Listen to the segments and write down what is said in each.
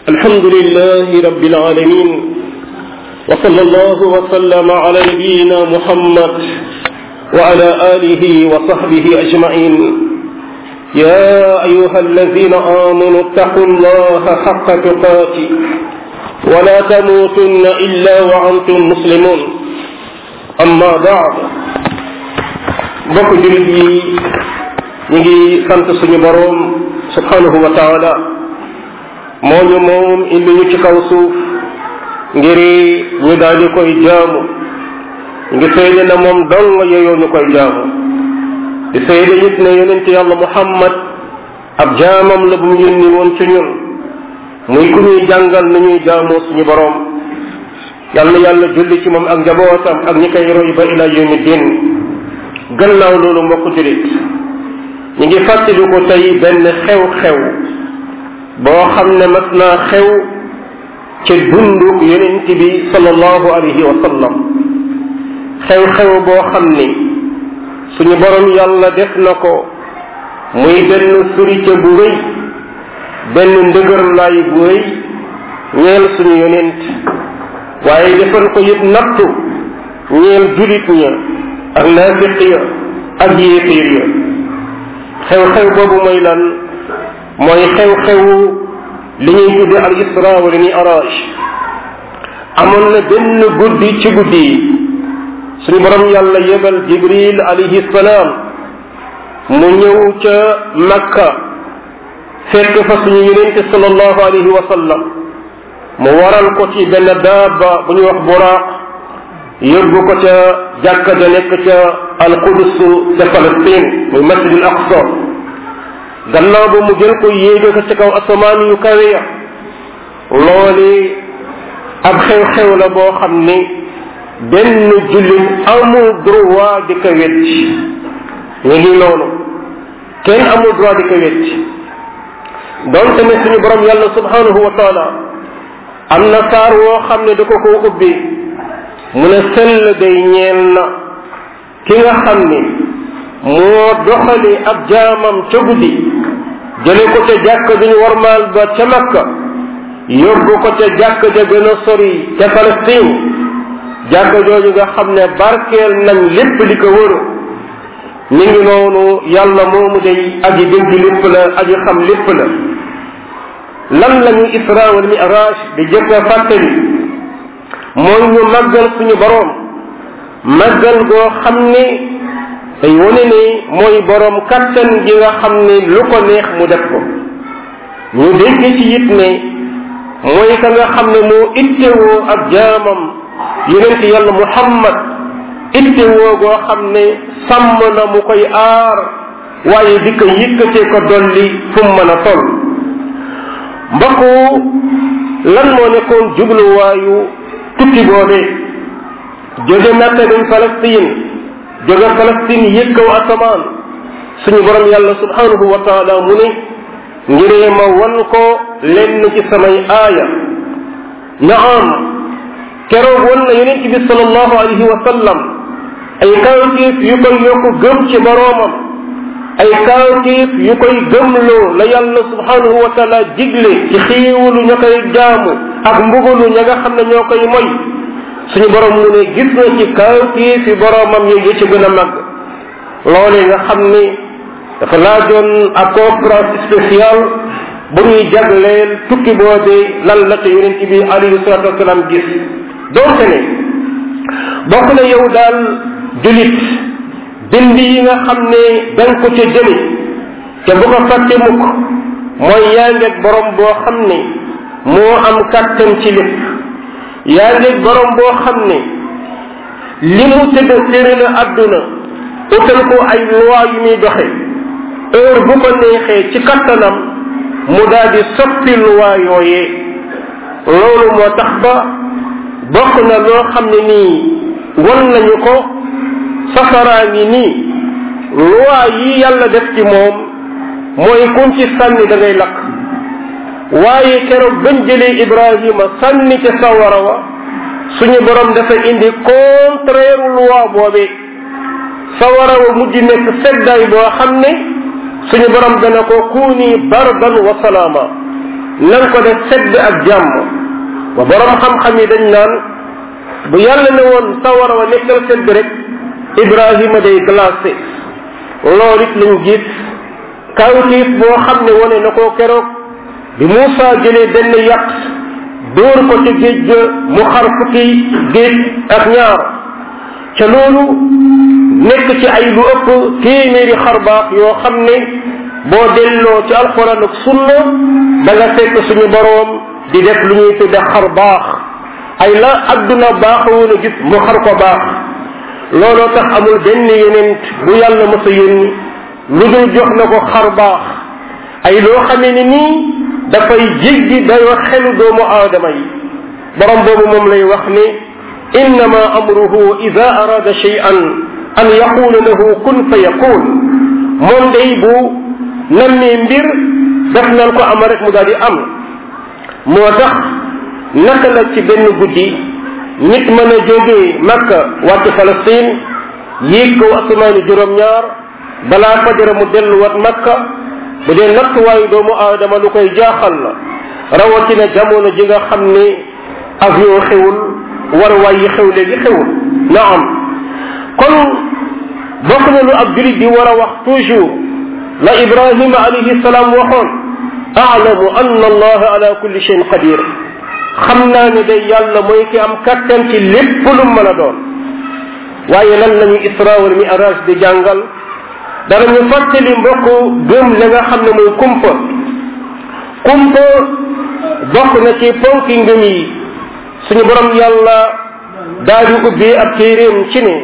الحمد لله رب العالمين وصلى الله وسلم على نبينا محمد وعلى آله وصحبه أجمعين يا أيها الذين آمنوا اتقوا الله حق تقاته ولا تموتن إلا وأنتم مسلمون أما بعد mbokk jullit yi ñu ngi sant suñu boroom subhanahu wa taala moo ñu moom indi ñu ci kaw suuf ngir ñu daal di koy jaamu ngi seede na moom dong yeyoo ñu koy jaamu di seede it ne yonent yàlla muhammad ab jaamam la bu mu yónni woon ci ñun muy ku ñuy jàngal nu ñuy jaamoo suñu boroom yàlla na yàlla julli ci moom ak njabootam ak ñi koy roy ba ila yawmi din gannaaw loolu mbokk julit ñu ngi fàttali ko tey benn xew-xew boo xam ne mas naa xew ci dundu yonent bi sallallahu alayhi wa sallam xew-xew boo xam ni suñu borom yàlla def na ko muy benn surite bu rëy benn ndëgër laay bu rëy ñeel suñu yonent waaye defal ko it nattu ñeel julit ña ak naafiq ya ak yéefiir ya xew-xew boobu mooy lan mooy xew-xewu li ñuy tudde al isra wala mi'raj amoon na benn guddi ci guddi yi suñu borom yàlla yebal jibril alayhi salaam mu ñëw ca makka fekk fa suñu yonente sallallahu alayhi wa sallam mu waral ko ci benn daaba bu ñuy wax buraaq yóbbu ko ca jàkka ja nekk ca alqudus ca Palestine muy masjidul aqsa gannaaw ba mu jël ko yéege ko ca kaw asamaan yu kawe ya loole ab xew-xew la boo xam ni benn jullit amul droit di ko wetti ñu ngi noonu kenn amul droit di ko wetti donte ne suñu borom yàlla subhanahu wa taala am na saar woo xam ne da ko ko ubbi mu ne sell day ñeel na ki nga xam ni moo doxali ab jaamam ca guddi jële ko ca jàkk bi ñu warmaal ba ca makka yóbbu ko ca jàkk ja gën a sori ca Palestine jàkk jooju nga xam ne barkeel nañ lépp li ko wëru mi ngi noonu yàlla moomu day aji dégg lépp la aji xam lépp la lan la ñuy isra wal mi'raj di jëkk a fàttali mooy ñu màggal suñu boroom màggal goo xam ni day wane ni mooy boroom kattan gi nga xam ni lu ko neex mu def ko ñu dégg ci it ne mooy ka nga xam ne moo ittewoo ab jaamam yonent yàlla muhammad ittewoo goo xam ne sàmm na mu koy aar waaye di ko yëkkatee ko dolli fu mu mën a toll mbokku lan moo nekkoon jubluwaayu tukki boobee jóge Makka dem Palestine jóge Palestine yëg kaw asamaan suñu borom yàlla subhanahu wa taala mu ne ngiree ma wan ko lenn ci samay aaya naam keroog wan na yonent bi sallallahu alayhi wa sallam ay kawtiif yu koy yokku gëm ci boroomam ay kawtiif yu koy gëmloo la yàlla subhanahu wa taala digle ci xiiwulu ña koy jaamu ak mbugalu ña nga xam ne ñoo koy moy suñu borom mu ne gis na ci kawtiif yi boroomam yi yi ci gën a màgg loolee nga xam ni dafa laajoon ak conférence spéciale bu ñuy jagleel tukki boobee lan la ca yonent bi alayhi salatu wasalaam gis donte ne bokk na yow daal julit bind yi nga xam ne danga ko ca jële te bu ko fàtte mukk mooy yaa ngeeg borom boo xam ne moo am kàttan ci lépp yaa ngeeg borom boo xam ne li mu tëdd séri la àdduna utal ko ay loi yu muy doxe heure bu ko neexee ci kattanam mu daal di soppi loi yooyee loolu moo tax ba bokk na loo xam ne nii won nañu ko safaraa ngi nii loi yi yàlla def ci moom mooy kun ci sànni da ngay lakk waaye keroog bañ jëlee Ibrahima sànni ca sawara wa suñu borom dafa indi contraire loi boobee sawara wa mujj nekk seddaay boo xam ne suñu borom dana ko kuuni bardan wa salaama na nga ko def sedd ak jàmm ba borom xam-xam yi dañ naan bu yàlla ne woon sawara wa nekkal sedd rek ibrahima day glacé loolu it lañ gis kawtiif boo xam ne wane na ko keroog bi Moussa jëlee benn yàq dóor ko ca géej ga mu xar fukki géej ak ñaar ca loolu nekk ci ay lu ëpp téeméeri xar baax yoo xam ne boo delloo ci alxuraan ak sunna da nga fekk suñu boroom di def lu ñuy tudde xar baax ay la adduna baaxawoon a gis mu xar ko baax looloo tax amul benn yeneen bu yàlla mës a yónni lu dul jox na ko xar baax ay loo xamee ni nii dafay jéggi dayoo xelu doomu aadama yi borom boobu moom lay wax ni innama amruhu ida arada shay'an an yaqula lahu kun fa yakun moom day bu nammee mbir def nan ko ama rek mu daal di am moo tax naka la ci benn guddi nit mën a jógee makka wàcc Palestine yéeg kaw asamaani juróom-ñaar balaa fajara mu delluwaat makka bu dee nattuwaayu doomu aadama lu koy jaaxal la rawatina jamono ji nga xam ne avion xewul war waay yi xew léegi xewul na am kon bokk na lu ab julit di war a wax toujours la ibrahima alayhi salaam waxoon aalamu anna allaha ala kulli shayin qadir xam naa ne day yàlla mooy ki am kattan ci lépp lu mën a doon waaye lan lañu isra wal mi'raj di jàngal danañu fàttali mbokk gëm la nga xam ne mooy kumpa kumpa bokk na ci ponki ngëm yi suñu borom yàlla daal di ubbi ab téeréem ci ne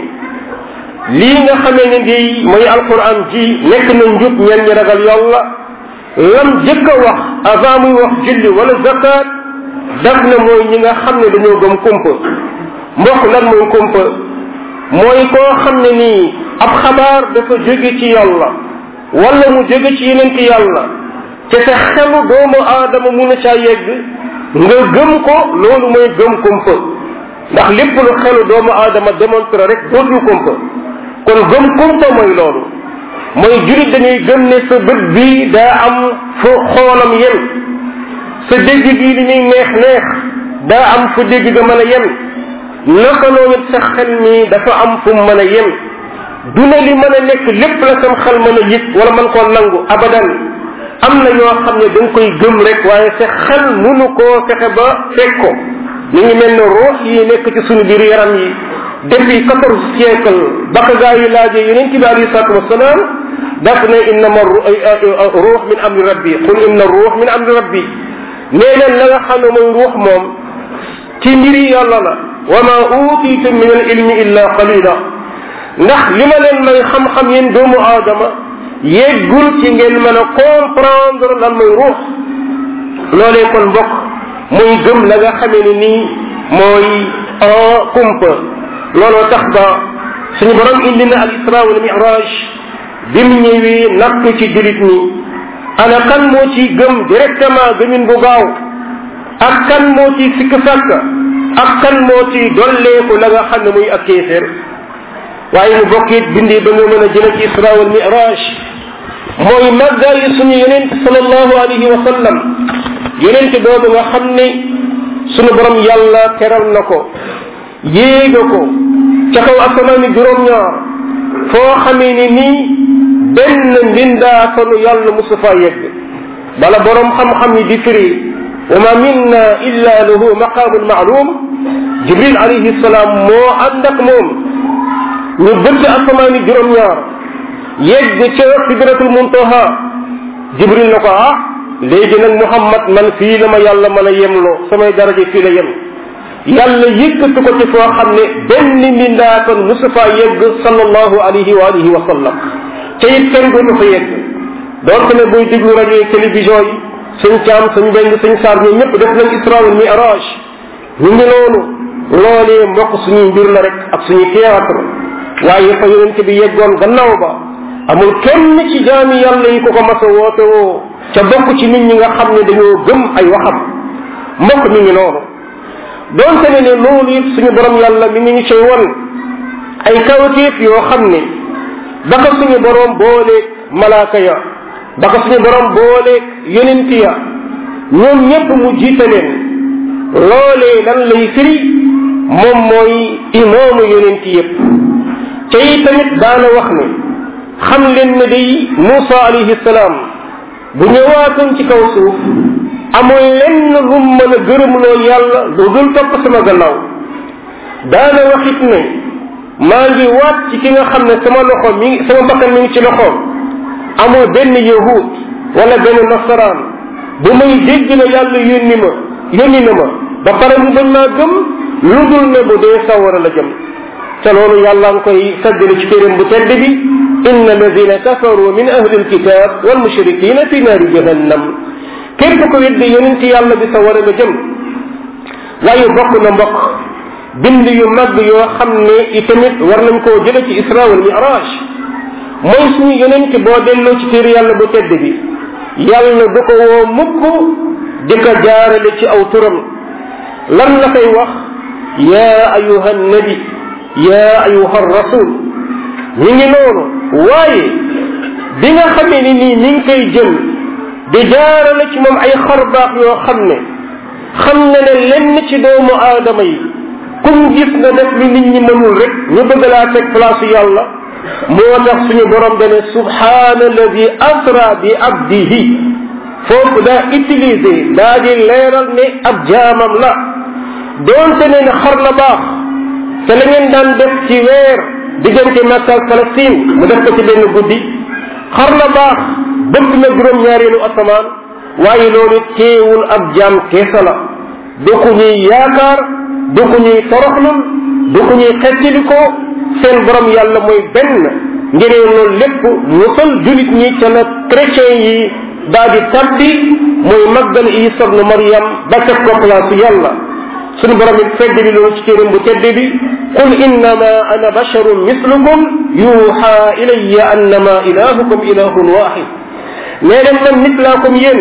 lii nga xamee ne di mooy alquran ji nekk na njub ñen ñi ragal yàlla lam jëkk a wax avant muy wax julli wala zakat daf na mooy ñi nga xam ne dañoo gëm kumpa mbokk lan mooy kumpa mooy koo xam ne nii ab xabaar dafa jóge ci yàlla wala mu jóge ci yeneen ci yàlla te sa xelu doomu aadama mun a caa yegg nga gëm ko loolu mooy gëm kumpa ndax lépp lu xelu doomu aadama démontré rek dootul kumpa kon gëm kumpa mooy loolu mooy jurit dañuy gëm ne sa bët bi daa am fu xoolam yem sa dégg gi li muy neex neex daa am fu dégg ga mën a yem naka noonu sa xel mi dafa am fu mu mën a yem du ne li mën a nekk lépp la sam xel mën a yëg wala mën koo nangu abadan am na yoo xam ne da nga koy gëm rek waaye sa xel munu koo fexe ba fekk ko mi ngi mel ne ruux yi nekk ci suñu biir yaram yi depuis quatorze siècle baka gaa yi laajee yonent bi alayhi salatu wasalaam daf ne innama ruux min amri rabbi qul inna ruux min amri rabbi nee leen la nga xam ne mooy ruux moom ci mbiri yàlla la wa ma utitum min al ilmi illa qalila ndax li ma leen may xam-xam yéen doomu aadama yeggul ci ngeen mën a comprendre lan mooy ruux loolee kon mbokk muy gëm la nga xamee ni nii mooy en kumpa looloo tax ba suñu borom indi na al isra wal miraj bim ñëwee nattu ci julit ñi ana kan moo ci gëm directement gëmin bu gaaw ak kan moo ci sikk sàkk ak kan moo ci dolleeku la nga xam ne muy ak kéeféer waaye mu bokk it bindi ba nga mën a jële ci isra wal miraj mooy màggaayu suñu yonent salallahu alayhi wa sallam yonent boobu nga xam ne suñu borom yàlla teral na ko yéega ko ca kaw asamaani juróom-ñaar foo xamee ni nii benn mbindaafanu yàlla musu faa yegg bala borom xam-xam yi di firi wa ma minna illa lahu maqaamun maalum jibril alayhi salaam moo ànd ak moom ñu bëtt asamaani juróom-ñaar yegg ca sidratul muntaha jibril na ko ah léegi nag muhammad man fii la ma yàlla mën a yemloo samay daraja fii la yem yàlla yëkkatu ko ci foo xam ne benn mbindaatan mustafa yegg sallallahu alayhi wa alihi wa sallam te it kenn dootu fa yegg donc ne buy déglu rajo yi télévision yi suñ caam suñ beng suñ saar ñoom ñëpp def nañ isra wal miraj ñu ngi noonu loolee mbokk suñuy mbir la rek ak suñu théâtre waaye fa yonent bi yeggoon gannaaw ba amul kenn ci jaami yàlla yi ko ko mas a woote woo ca bokk ci nit ñi nga xam ne dañoo gëm ay waxam mbokk mi ngi noonu doonte ne ne loolu it suñu borom yàlla mi ngi ñu cay won ay kawteef yoo xam ne ba ko suñu borom booleeg malaaka ya ba ko suñu borom booleeg yonent ya ñoom ñépp mu jiite leen loolee lan lay firi moom mooy imaamu yonent yépp te yi tamit daana wax ne xam leen ne day Muusa alayhi salaam bu ñëwaatoon ci kaw suuf amul lenn lu mën a gërëmloo yàlla lu dul topp sama gannaaw daana waxit ne maa ngi waat ci ki nga xam ne sama loxo mi ngi sama bakkan mi ngi ci loxoom amul benn yahud wala benn nasaraan bu may dégg na yàlla yónni ma yónni na ma ba pare mu bañ maa gëm lu dul ne bu dee sawara la jëm te loolu yàlla ngi koy saddali ci téeréem bu tedd bi inna alladina kafaru min ahli alkitab wal mushrikina fi naari jahannam képp ko weddi yonent yàlla bi sawara nga jëm waaye bokk na mbokk bind yu mag yoo xam ne itamit war nañ koo jële ci isra wal miraj mooy suñu yonent boo delloo ci téere yàlla bu tedd bi yàlla du ko woo mukk di ko jaarale ci aw turam lan la koy wax yaa ayuha nabi yaa ayuha rasul mi ngi noonu waaye bi nga xamee ni nii mi ngi koy jël di jaarale ci moom ay xarbaax yoo xam ne xam na ne lenn ci doomu aadama yi kum gis nga def lu nit ñi mënul rek ñu bëgg laa teg place yàlla moo tax suñu borom dane subhaana alladi asra bi abdihi foofu daa utilisé daa di leeral ne ab jaamam la doonte ne ne xar la baax te la ngeen daan def ci weer diggante Makka ak Palestine mu def ko ci benn guddi xar la baax bëgg na juróom-ñaareelu asamaan waaye loolu teewul ab jaam keesa la du ku ñuy yaakaar du ku ñuy toroxlul du ku ñuy xettilikoo seen borom yàlla mooy benn ngir loolu lépp musal julit ñi ca la chrétien yi daa di tabbi mooy maggal isa ibnu maryam ba teg ko place yàlla suñu borom it fedd bi loolu ci téeram bu tedd bi qul innama ana basharun mislukum yuha ilayya annama ilahukum ilahun wahid nee leen man nit laa comme yéen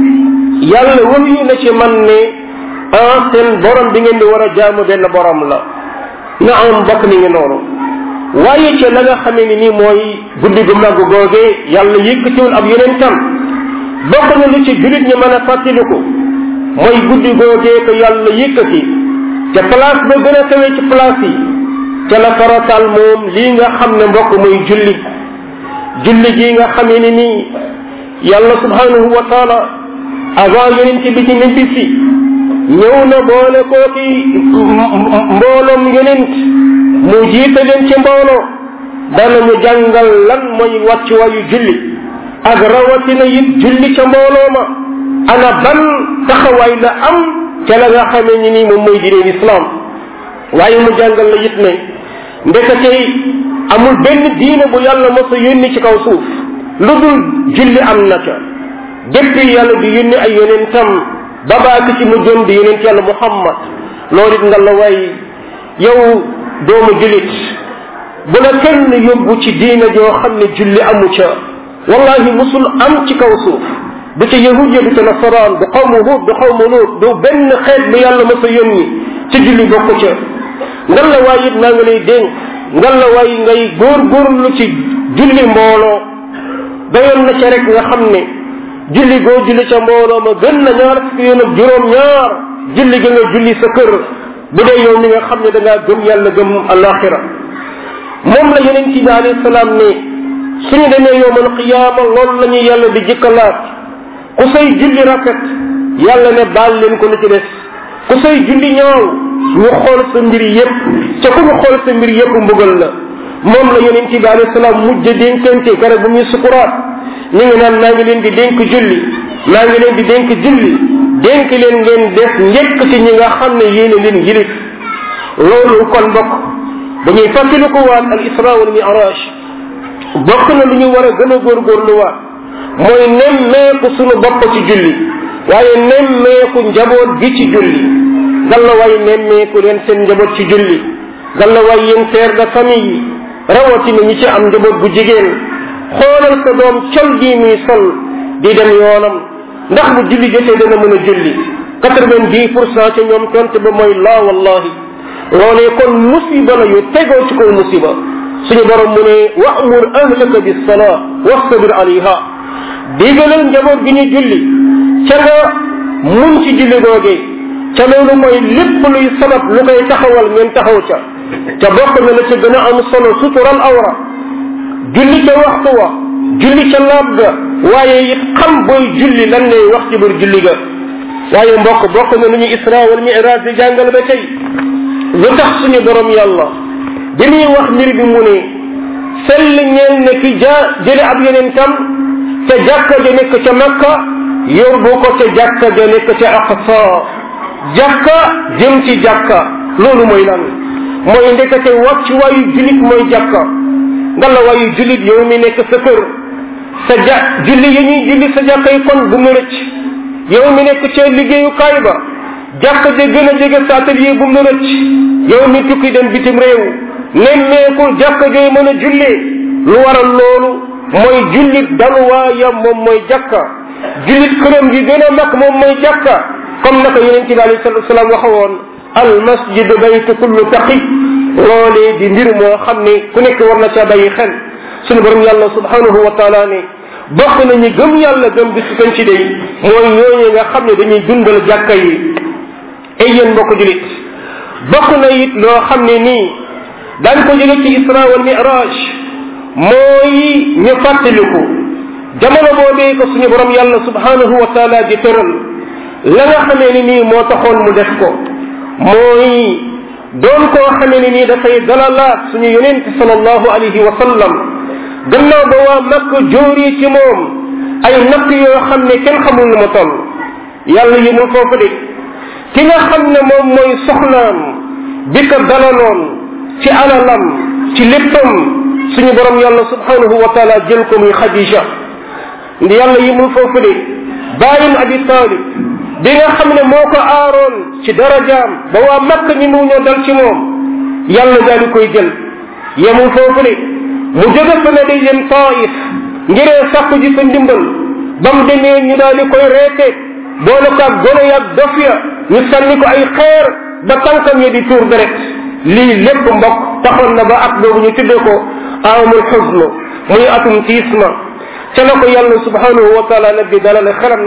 yàlla wëyu na ci man ne ah seen borom bi ngeen di war a jaamu benn borom la na am bokk ni ngi noonu waaye ca la nga xamee ni nii mooy guddi gu màgg googee yàlla yëkkatiwul ab yeneen tam bokk na lu ci julit ñi mën a fàttaliku mooy guddi googee ko yàlla yëkkati te place ba gën a kawe ci place yi ca la faratal moom lii nga xam ne mbokk muy julli julli gii nga xamee ni nii yàlla subhanahu wa taala avant yonent bi ci ñibbi si ñëw na boole kooki mbooloom yonent mu jiite leen ci mbooloo dana ñu jàngal lan mooy wàccuwaayu julli ak rawatina it julli ca mbooloo ma ana ban taxawaay la am ca la nga xamee ni nii moom mooy diineen islam waaye mu jàngal la it ne ndekete amul benn diine bu yàlla mos a yónni ci kaw suuf lu dul julli am na ca depuis yàlla di yónni ay yonentam babaaki ci mu jëm di yonent yàlla muhammad loolu it nga la way yow doomu julit bu la kenn yóbbu ci diina joo xam ne julli amu ca wallahi musul am ci kaw suuf du ca yahud ya du ca nasaraan du xawmu hud du xawmu lut du benn xeet bu yàlla mos a yónni ci julli bokku ca ngan la waay it naa nga lay dénk ngan la waay ngay góorgóorlu ci julli mbooloo dayoon na ca rek nga xam ne julli goo julli ca mbooloo ma gën na ñaar fukki yoon ak juróom ñaar julli ga nga julli sa kër bu dee yow mi nga xam ne da ngaa gëm yàlla gëm alaxira moom la yonent bi alayhi salaam ne suñu demee yowmal qiyaama loolu la ñuy yàlla di jëkkalaat ku say julli rafet yàlla ne baal leen ko lu ci des ku say julli ñaaw ñu xool sa mbir yépp ca ku ñu xool sa mbir yépp mbugal la moom la yonent bi alayhi salaam mujj dénkante kare bu muy sukuraat ñu ngi naan maa ngi leen di dénk julli maa ngi leen di dénk julli dénk leen ngeen def njëkk ci ñi nga xam ne yéene leen yilif loolu kon bokk dañuy fàttali ko waat al isra wal miraj bokk na lu ñu war a gën a góorgóorluwaat mooy nemmeeku sunu bopp ci julli waaye nemmeeku njaboot gi ci julli galla waay nemmeeku leen seen njaboot ci julli galla waay yéen père de famille yi rawatina ñi ci am njaboot bu jigéen xoolal sa doom col gii muy sol di dem yoonam ndax bu julli jotee dana mën a julli quatre vingt dix pour cent ca ñoom tonte ba mooy laa wallahi loolee kon musiba la yu tegoo ci kaw musiba suñu borom mu ne wa'mur ahlaka bis salaa wastabir alayha digalal njaboot gi ñu julli ca nga mun ci julli googee ca loolu mooy lépp luy sabab lu koy taxawal ngeen taxaw ca ca bokk na la ca gën a am solo sutural awra julli ca waxtu wa julli ca laab ga waaye it xam booy julli lan ngay wax ci biir julli ga waaye mbokk bokk na lu ñu isra wal miraj di jàngal ba tey lu tax suñu borom yàlla bi muy wax mbir bi mu ne sell ñeel ne ki ja jële ab yeneen tam ca jàkka ja nekk ca makka yóbbu ko ca jàkka ja nekk ca aqsa jàkka jëm ci jàkka loolu mooy lan mooy ndekete wàcc waayu julit mooy jàkka nga la waayu julit yow mi nekk sa kër sa ja julli yi ñuy julli sa jàkka yi kon bu mu rëcc yow mi nekk ca liggéeyukaay ba jàkka ja gën a jege sa atelier bu mu rëcc yow mi tukki dem bitim réew nemmeekul jàkka jooy mën a jullee lu waral loolu mooy jullit daluwaayam moom mooy jàkka jullit këram gi gën a mag moom mooy jàkka comme naka yonente bi alayhi salatu wasalaam waxa woon al masjid baytu kullu taqi loolee di mbir moo xam ne ku nekk war na caa bàyyi xel suñu borom yàlla subhanahu wa taala ne bokk na ñi gëm yàlla gëm bis kan ci day mooy ñooñu nga xam ne dañuy dundal jàkka yi ay yéen mbokk julit bokk na it loo xam ne nii daan ko jële ci isra wal miraj mooy ñu fàttaliku jamono boobee ko suñu borom yàlla subhanahu wa taala di tëral la nga xamee ni nii moo taxoon mu def ko mooy doon koo xamee ni nii dafay dalalaat suñu yonente salallahu alayhi wa sallam gannaaw ba waa makk jóori ci moom ay natt yoo xam ne kenn xamul nu mu toll yàlla yëmul foofu de ki nga xam ne moom mooy soxnaam bi ko dalaloon ci alalam ci léppam suñu borom yàlla subhanahu wa taala jël ko muy xadija yàlla yëmul foofu de bàyyim abi talib bi nga xam ne moo ko aaroon ci darajaam ba waa makk ñi mu ñoo dal ci moom yàlla daal di koy jël yemul foofu de mu jóge fa ne day dem taif ngiree sàkku ji sa ndimbal ba mu demee ñu daal di koy reete boole ko ak gone ya ak dof ya ñu sànni ko ay xeer ba tànkam ya di tuur deret lii lépp mbokk taxoon na ba at boobu ñu tuddee ko amul xusn muy atum tiisma ca la ko yàlla subhanahu wa taala nag di dalale xelam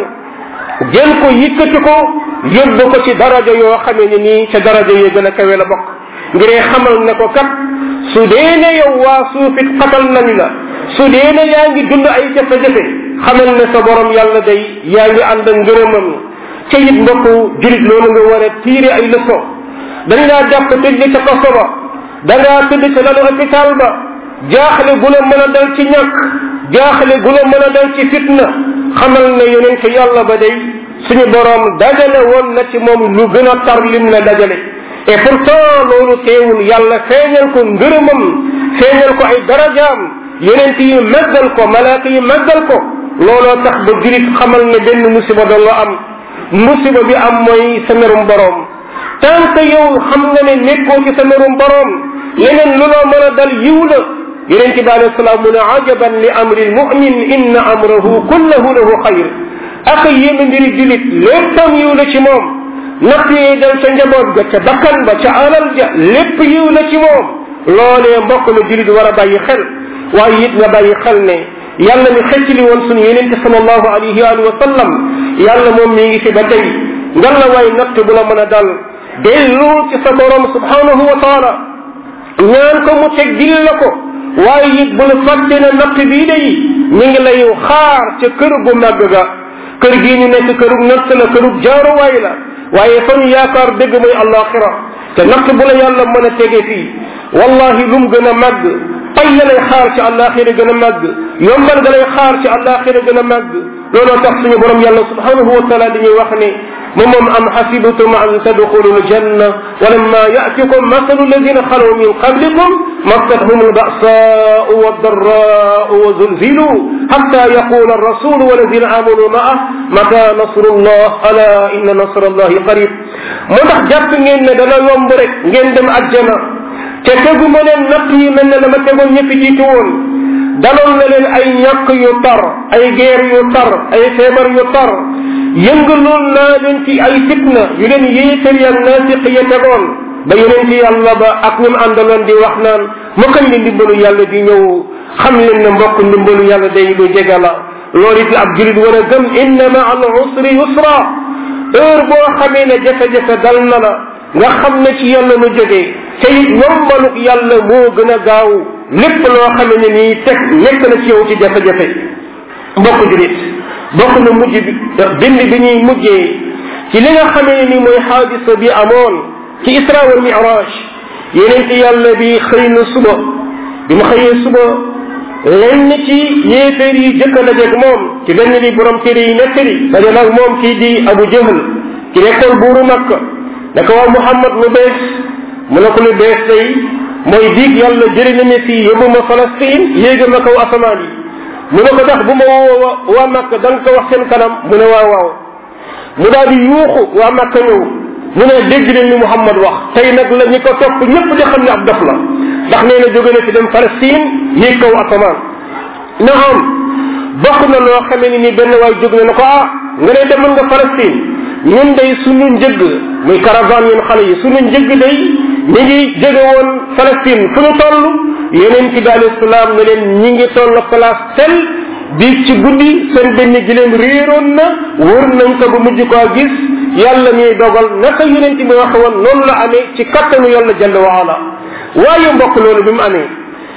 jël ko yëkkati ko yóbbu ko ci daraja yoo xamee ne nii ca daraja yi gën a kawe la bokk ngiree xamal ne ko kat su dee ne yow waa suufit xatal nañ la su dee ne yaa ngi dund ay jafe-jafe xamal ne sa borom yàlla day yaa ngi ànd ak ngërëmam ca it mbokk julit loolu nga war a tiire ay leçon dañ laa jàpp tëj ca kaso ba da ngaa tëdd ca lalu hôpital ba jaaxle gu la mën a dal ci ñàkk jaaxle gu la mën a dal ci fitna xamal ne yonent yàlla ba day suñu borom dajale woon na ci moom lu gën a tar lim la dajale et pourtant loolu teewul yàlla feeñal ko ngërëmam feeñal ko ay darajaam yonent yi màggal ko malaaka yi màggal ko looloo tax ba julit xamal ne benn musiba doo nga am musiba bi am mooy sa merum borom tant que yow xam nga ne nekkoo ci sa merum borom leneen lu loo mën a dal yiw la yonent bi alayhi salaam mu ne ajaban li amri lmumin inna amrahu kullahu lahu xayr ak yéeme mbiri julit léppam yiw la ci moom natt yi dal ca njaboot ga ca bakkan ba ca alal ja lépp yiw la ci moom loolee mbokk la julit war a bàyyi xel waaye it nga bàyyi xel ne yàlla mi xeccli woon sunu yenente sallallahu alayhi wa sallam yàlla moom mi ngi fi ba tey ngan la waay natt bu la mën a dal dellu ci sa borom subhanahu wa taala ñaan ko mu teggil la ko waaye it bu la fàtte ne natt bii day mi ngi lay xaar ca kër gu màgg ga kër gii ñu nekk kërug natt la kërug jaaruwaay la waaye fa ñu yaakaar dëgg mooy alaxira te natt bu la yàlla mën a tege fii wallahi lum gën a màgg pay la lay xaar ci alaxira gën a màgg yombal ga lay xaar ci alaxira gën a màgg looloo tax suñu borom yàlla subhanahu wa taala dañuy wax ne moom moom am xasibtum an tadxulu ljanna walamma yatikum masalu alladina xalaw min qablikum massatuhum albasau والضراء وزلزلوا حتى يقول الرسول والذين آمنوا معه متى نصر الله ألا إن نصر الله قريب moo tax jàpp ngeen ne dana yomb rek ngeen dem àjjana te tegu ma leen natt yi mel ne dama tegoon ñëpp jiitu woon daloon na leen ay ñàkk yu tar ay guerre yu tar ay feebar yu tar yëngaloon naa leen ci ay fitna yu leen yéefar ya naafiq ya tegoon ba yeneen ci yàlla ba ak ñum àndaloon di wax naan mu kañ li ndimbalu yàlla di ñëw xam leen ne mbokk ndimbalu yàlla day lu jege la loolu it la ab julit war a gëm inna ma al usri yusra heure boo xamee ne jafe-jafe dal na la nga xam ne ci yàlla la jógee te it yombaluk yàlla moo gën a gaaw lépp loo xamee ne nii teg nekk na ci yow ci jafe-jafe mbokk julit bokk na mujj bi bind bi ñuy mujjee ci li nga xamee ni mooy xaadisa bi amoon ci isra wal miraj yeneen yàlla bi xëy na suba bi mu xëyee suba lenn ci yéeféer yi jëkk a dajeeg moom ci lenn li borom téere yi nettali daje nag moom kii di abu jahl ki nekkoon buuru makka naka waa muhammad lu bees mu ne ko lu bees tey mooy diig yàlla jëri na ne fii yóbbu ma Palestine yéega ma kaw asamaan yi mu ne ko tax bu ma woo waa makka da nga ko wax seen kanam mu ne waaw waaw mu daal di yuuxu waa makka ñëw mu ne dégg leen ni muhammad wax tey nag la ñi ko topp ñëpp di xam ne ab dof la ndax nee na jóge na fi dem Palestine yéeg kaw asamaan na am bokk na loo xamee ni ni benn waay jóg na ne ko ah nga ne demoon nga Palestine ñun day suñu njëgg muy caravane yéen xale yi suñu njëgg day ñi ngi jóge woon Palestine fu ñu toll yeneen ci bi alayhi salaam ne leen ñi ngi toll place tel bi ci guddi seen benn gileem réeroon na wër nañ ko ba mujj koo gis yàlla ñuy dogal naka yonent bi wax woon noonu la amee ci kattanu yàlla jalla wa ala waaye mbokk loolu bi mu amee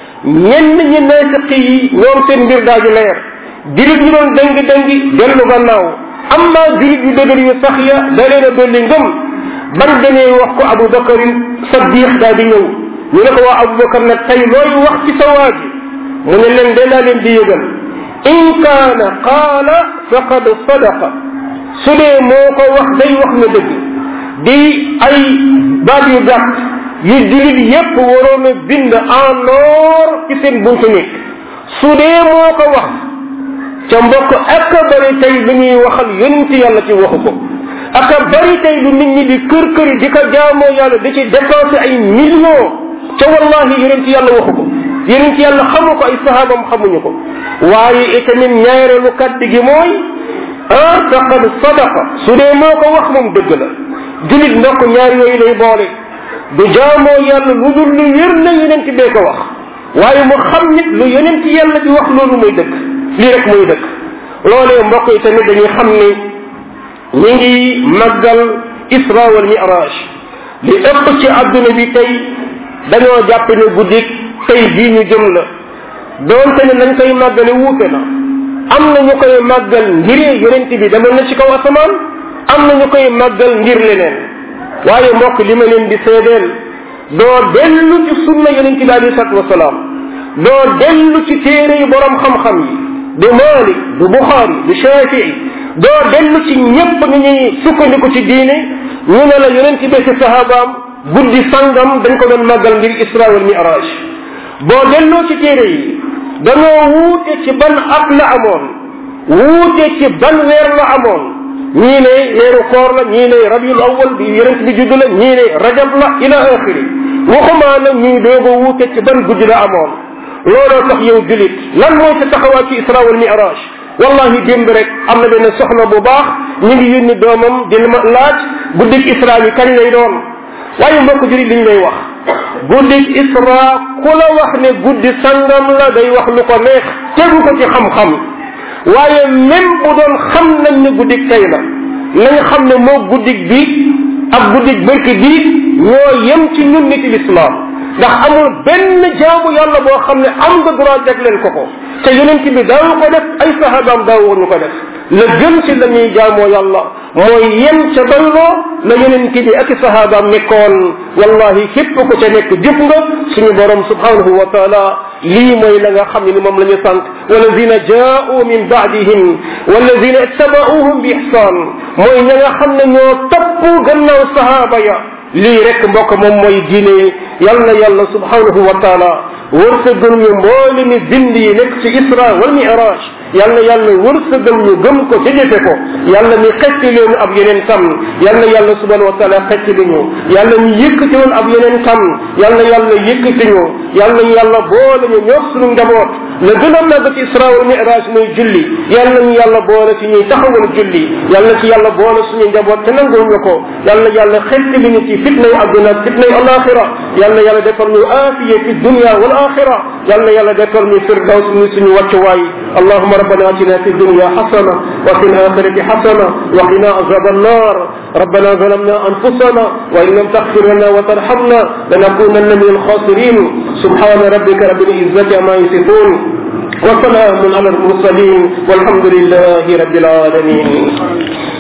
ñenn ñi naafiq yi ñoom seen mbir daaju leer julit ñu doon dëngi dëngi dellu gannaaw amma julit yu dëgër yu sax ya da leen a dolli ngëm ban demee wax ko abou bakarin saddiq daa di ñëw ñu ne ko waa abou bakar nag tey looy wax ci sa waa ji mu ne leen de laa leen di yëgal in kaana qaala faqad sadaqa su dee moo ko wax day wax na dëgg di ay baat yu gàtt yu julit yépp waroon a bind en or ci seen buntu nekk su dee moo ko wax ca mbokk ak bari tey lu ñuy waxal yonent yàlla ci waxu ko ak bari tey lu nit ñi di kër këri di ko jaamoo yàlla di ci dépensé ay millions ca wallahi yonent yàlla waxu ko yonent yàlla xamu ko ay sahabam xamuñu ko waaye itamit ñaareelu kàddu gi mooy ah faqad sadaqa su dee moo ko wax moom dëgg la julit ndokk ñaar yooyu lay boole du jaamoo yàlla lu dul lu wér na yonent bee ko wax waaye mu xam nit lu yonent yàlla bi wax loolu muy dëgg lii rek muy dëgg loolee mbokk yi tamit dañuy xam ni ñi ngi màggal isra wal miraj li ëpp ci adduna bi tey dañoo jàpp ne guddik tey bii ñu jëm la doonte ne nañ koy màggale wuute na am na ñu koy màggal ngir yonent bi demal na ci kaw asamaan am na ñu koy màggal ngir leneen waaye mbokk li ma leen di seedeel doo dellu ci sunna yonent bi alei salatu wasalaam doo dellu ci téere yu borom xam-xam yi du malik du buxaari du shafii doo dellu ci ñépp ni ñuy sukkandiku ci diine ñu ne la yonent bi ci sahabaam guddi sangam dañ ko doon màggal ngir isra wal miraj boo delloo ci téere yi dañoo wuute ci ban at la amoon wuute ci ban weer la amoon ñii ne weeru koor la ñii ne rabiul awal bi yonent bi judd la ñii ne rajab la ila axiri waxumaa nag ñuy doog a wuute ci ban guddi la amoon looloo tax yow julit lan mooy sa taxawaat ci isra wal miraj wallahi démb rek am na benn soxna bu baax ñu ngi yónni doomam di ma laaj guddik isra bi kañ lay doon waaye mbokk julit liñ lay wax guddik isra ku la wax ne guddi sangam la day wax lu ko neex tegu ko ci xam-xam waaye même bu doon xam nañ ne guddik tey la nañ xam ne moo guddik bi ak guddik bërki bi ñoo yem ci ñun nit l'islam ndax amul benn jaamu yàlla boo xam ne am nga droit jag leen ko ko te yonent bi daawu ko def ay sahabaam daawuñu ko def la gën ci la ñuy jaamoo yàlla mooy yem ca doyloo la yonent bi ak sahabaam nekkoon wallahi képp ko ca nekk jëf nga suñu borom subhanahu wa taala lii mooy la nga xam ne ni moom la ñu sant walladina jaau min baadihim walladina ittabauhum bi ihsan mooy ña nga xam ne ñoo topp gannaaw sahaba ya lii rek mbokk moom mooy diine yal na yàlla subhanahu wa taala wërsëgal ñu mboole mi bind yi nekk ci isra wal miraj yal na yàlla wërsëgal ñu gëm ko ca jëfe ko yàlla mi xecc leen ab yeneen tam yal na yàlla subhanahu wa taala xecc li ñu yàlla ñu yëkkati woon ab yeneen tam yal na yàlla yëkkati ñu yal na yàlla boole ñu ñoog suñu njaboot la gën a màgg ci isra wal miraj muy julli yàlla nañu yàlla boole ci ñuy taxawal julli yàlla ci yàlla boole suñu njaboot te nangul ñu ko yàlla yàlla xetti li ñu ci fitnay adduna ak fitnay alaxira yàlla yàlla defal ñu aafiya fi dunya wal axira yàlla yàlla defal ñu firdaws ñu suñu wàccuwaay اللهم ربنا اتنا في الدنيا حسنه وفي الاخره حسنه وقنا عذاب النار ربنا ظلمنا انفسنا وان لم تغفر لنا وترحمنا لنكونن من الخاسرين سبحان ربك رب العزه عما يصفون وسلام على المرسلين والحمد لله رب العالمين